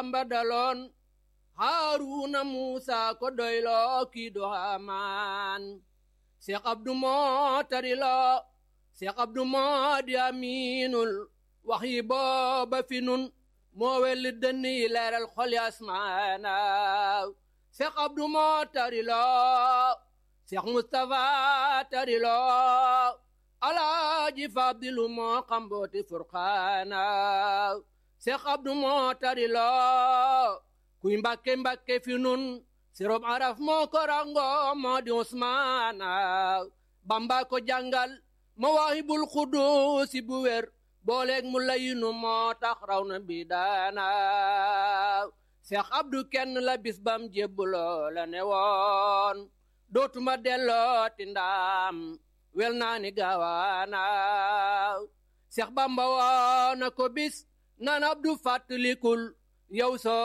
bamba daloon haaruna muusa ko doyloo kii do hamaan seex abdu moo tariloo seex abdu moo di amiinul wax yi booba fi nun moo welli dënn yi leeral xol yi asmaana seex abdu moo tariloo seex mustapha tariloo alaaji fadilu moo xambooti furqaana seex abdu moo tariloo kuy mbàkke mbàkke fi nun sirob araf moo ko rango moo di usmaana bamba ko jàngal mawaahibul xuduusi bu wér booleeg mu layinu moo tax raw na bi daana seex abdu kenn la bis bam jébbuloo la ne woon dootuma delloo ti ndaam wel naa ni gaawaana seex bamba woona ko bis nan abdu fàttalikul yow soo